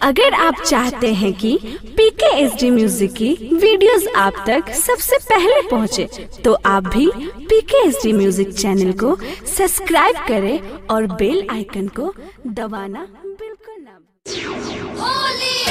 अगर आप चाहते हैं कि पीके एस डी म्यूजिक की वीडियोस आप तक सबसे पहले पहुंचे, तो आप भी PK S D music channel को सब्सक्राइब करें और बेल आइकन को दबाना बिल्कुल ना भूलें।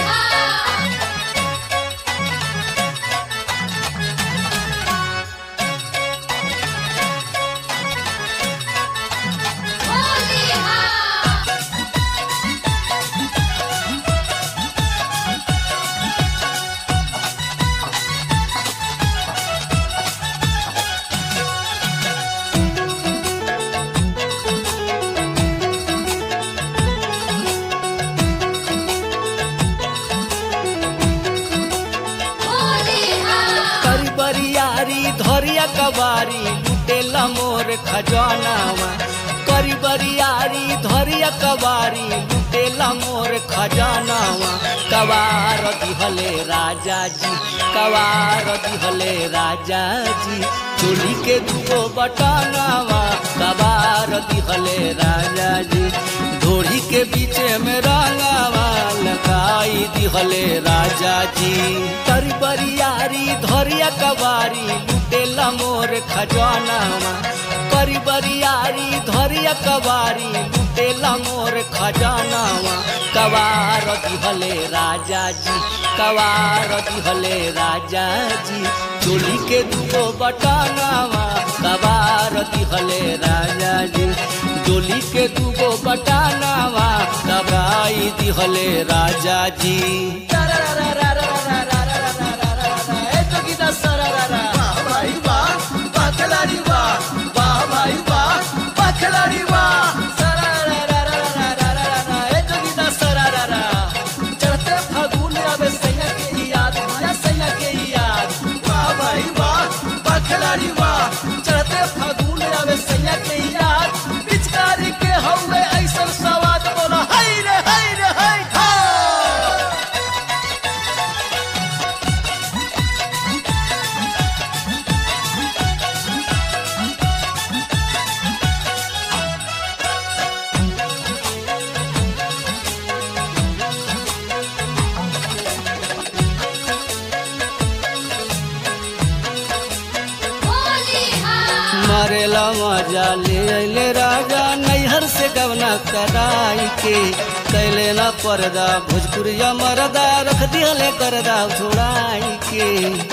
करी बरियारी धरिया कबारी लुटेला मोर खजानावा करी बरियारी धरिया कबारी लुटेला मोर खजानावा कवार दिहले राजा जी कवार दिहले राजा जी चोली के दुगो बटनावा कवार दिहले राजा जी ढोरी के बीचे में रंगावा लगाई दिहले राजा जी तरी बरियारी धरिया कबारी लुटेला मोर खजानावा करी बरियारी धरिया कबारी लुटेला मोर खजानावा कवार दिहले राजा जी कवार दिहले राजा जी चोली के दुगो बटनावा कवार दिहले राजा जी डोली के दुगो बटानावा कबाई दिहले राजा जी चढ़ते फागुन आवे सैया के याद या सैया के याद वाह भाई वाह वाह खिलाड़ी वाह चढ़ते फागुन आवे सैया के याद पिचकारी के हौवे ऐसन सवाद बोला हाय रे हाय रे हाय हा मरेला मजा ले अले राजा नैहर से गवना कराई के कैले ना पर्दा भोजपुरिया मरदा रख दिहले करदा छोड़ाई के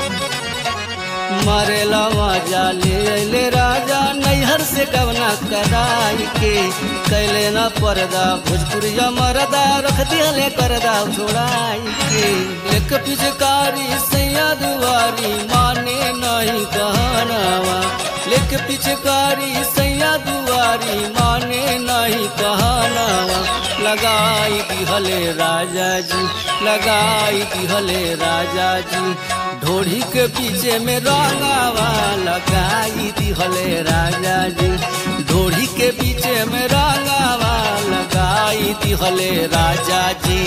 मरेला मजा ले अले राजा नैहर से गवना कराई के कैले ना पर्दा भोजपुरिया मरदा रख दिहले करदा छोड़ाई के एक पिचकारी सैया दुआरी माने नहीं कहनावा लेख पिचकारी सैया दुआरी माने नहीं कहनावा लगाई दिहले राजा जी लगाई दिहले राजा जी ढोढ़ी के पीछे में रंगावा लगाई दिहले राजा जी ढोढ़ी के पीछे में रंगावा लगाई दिहले राजा जी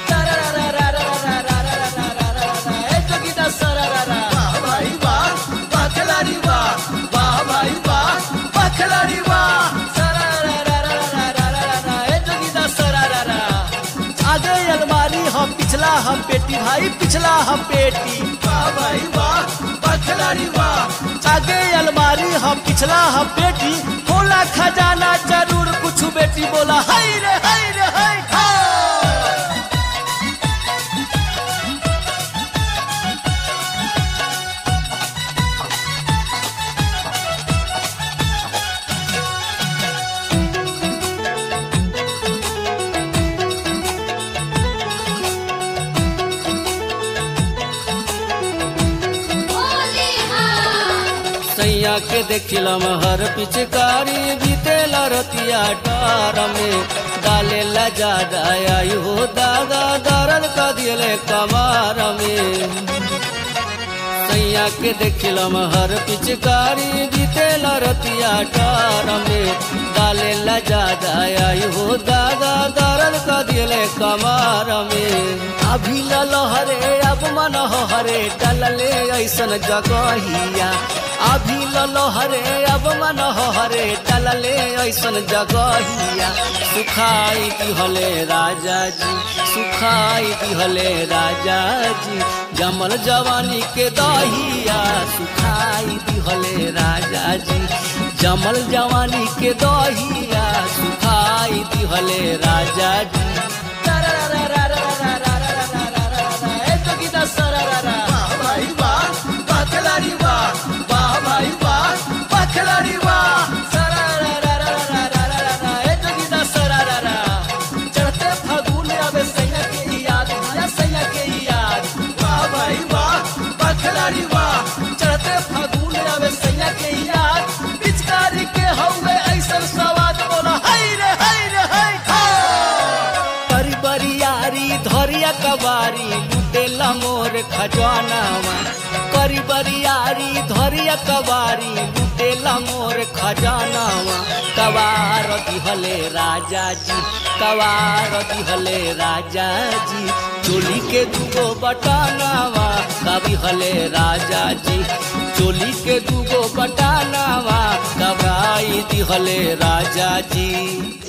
आगे अलमारी हम पिछला हम पेटी भाई पिछला हम पेटी वाह भाई वाह वाह खिलाड़ी वाह आगे अलमारी हम पिछला हम पेटी बोला खजाना जरूर कुछ बेटी बोला हाय रे हाय रे हाय हा सैया के देखिलम हर पिचकारी बीतेल रतिया डार में डाले ला ज्यादा आई हो दादा दर्द का दिले कमार में सैया के देखिलम हर पिचकारी बीतेल रतिया डार में डाले ला ज्यादा आई हो दादा दर्द का दिले कमार में अभी लहरे अब मन हरे डलले ऐसन जगहिया अभी ललहरे अब मन हरे डलले ऐसन जगहिया सुखाई दिहले राजा जी सुखाई दिहले राजा जी जमल जवानी के दहिया सुखाई दिहले राजा जी जमल जवानी के दहिया सुखाई दिहले राजा जी ए जोगिंदा सरारा वाह भाई वाह वाह खिलाड़ी वाह वाह भाई वाह वाह खिलाड़ी वाह चढ़ते फागुन आवे सैया के याद आया सैया के याद वाह भाई वाह वाह खिलाड़ी वाह चढ़ते फागुन आवे सैया के याद पिचकारी के हौवे ऐसन सवाद बोला हाय रे हाय रे हाय बरी बरियारी धरिया कबारी लुटेला मोर खजानावा करी बरियारी धरिया कबारी लुटेला मोर खजानावा कवार दिहले राजा जी कवार दिहले राजा जी चोली के दुगो बटानावा कभी हले राजा जी चोली के दुगो बटानावा कबाई दिहले राजा जी